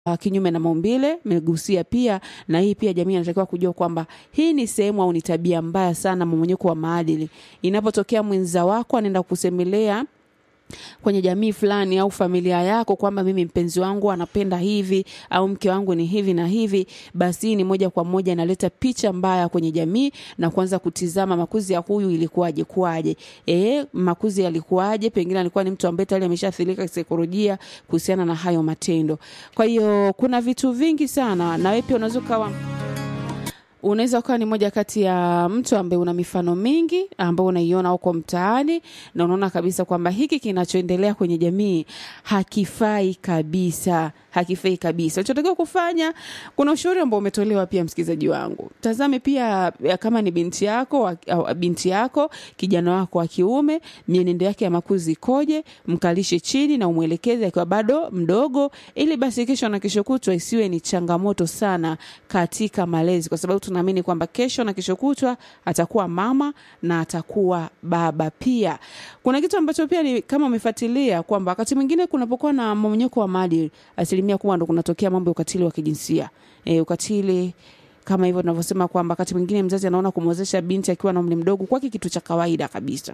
uh, kinyume na maumbile megusia pia na hii pia jamii inatakiwa kujua kwamba hii ni sehemu au ni tabia mbaya sana mmonyeko wa maadili inapotokea mwenza wako anaenda kusemelea kwenye jamii fulani au familia yako kwamba mimi mpenzi wangu anapenda hivi au mke wangu ni hivi na hivi, basi hii ni moja kwa moja inaleta picha mbaya kwenye jamii na kuanza kutizama makuzi ya huyu ilikuwaje kuwaje, eh, makuzi yalikuwaje, pengine alikuwa ni mtu ambaye tayari ameshaathirika kisaikolojia kuhusiana na hayo matendo. Kwa hiyo kuna vitu vingi sana, na wewe pia unaweza ukawa unaweza ukawa ni moja kati ya mtu ambaye una mifano mingi ambao unaiona huko mtaani na unaona kabisa kwamba hiki kinachoendelea kwenye jamii hakifai kabisa hakifai kabisa unachotakiwa kufanya kuna ushauri ambao umetolewa pia msikilizaji wangu tazame pia ya kama ni binti yako wa- au binti yako kijana wako wa kiume mienendo yake ya makuzi ikoje mkalishe chini na umwelekeze akiwa bado mdogo ili basi kesho na kesho kutwa isiwe ni changamoto sana katika malezi kwa sababu tunaamini kwamba kesho na kesho kutwa atakuwa mama na atakuwa baba pia kuna kitu ambacho pia ni kama umefuatilia kwamba wakati mwingine kunapokuwa na mmomonyoko wa maadili asilimia kubwa ndo kunatokea mambo ya ukatili wa kijinsia e, ukatili kama hivyo tunavyosema kwamba wakati mwingine mzazi anaona kumwezesha binti akiwa na umri mdogo kwake kitu cha kawaida kabisa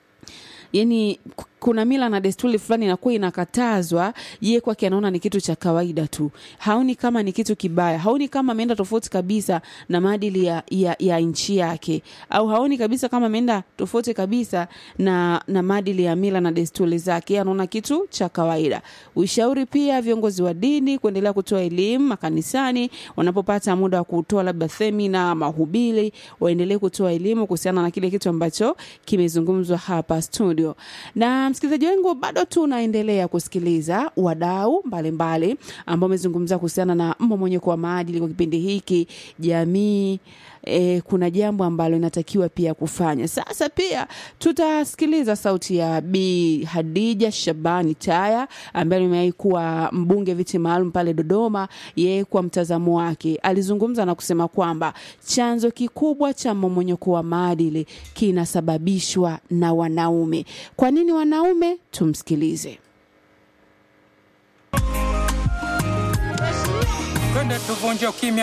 yani k- kuna mila na desturi fulani inakuwa inakatazwa ye kwake anaona ni kitu cha kawaida tu haoni kama ni kitu kibaya haoni kama ameenda tofauti kabisa na maadili ya, ya, ya nchi yake au haoni kabisa kama ameenda tofauti kabisa na, na maadili ya mila na desturi zake Yeye anaona kitu cha kawaida ushauri pia viongozi wa dini kuendelea kutoa elimu makanisani wanapopata muda wa kutoa labda semina mahubiri waendelee kutoa elimu kuhusiana na kile kitu ambacho kimezungumzwa hapa studio na msikilizaji wangu bado tunaendelea kusikiliza wadau mbalimbali ambao wamezungumza kuhusiana na mmomonyeko wa maadili kwa kipindi hiki jamii E, kuna jambo ambalo inatakiwa pia kufanya sasa pia tutasikiliza sauti ya bi hadija shabani taya ambaye amewahi kuwa mbunge viti maalum pale dodoma yeye kwa mtazamo wake alizungumza na kusema kwamba chanzo kikubwa cha mmomonyoko wa maadili kinasababishwa na wanaume kwa nini wanaume tumsikilize twende tuvunje ukimya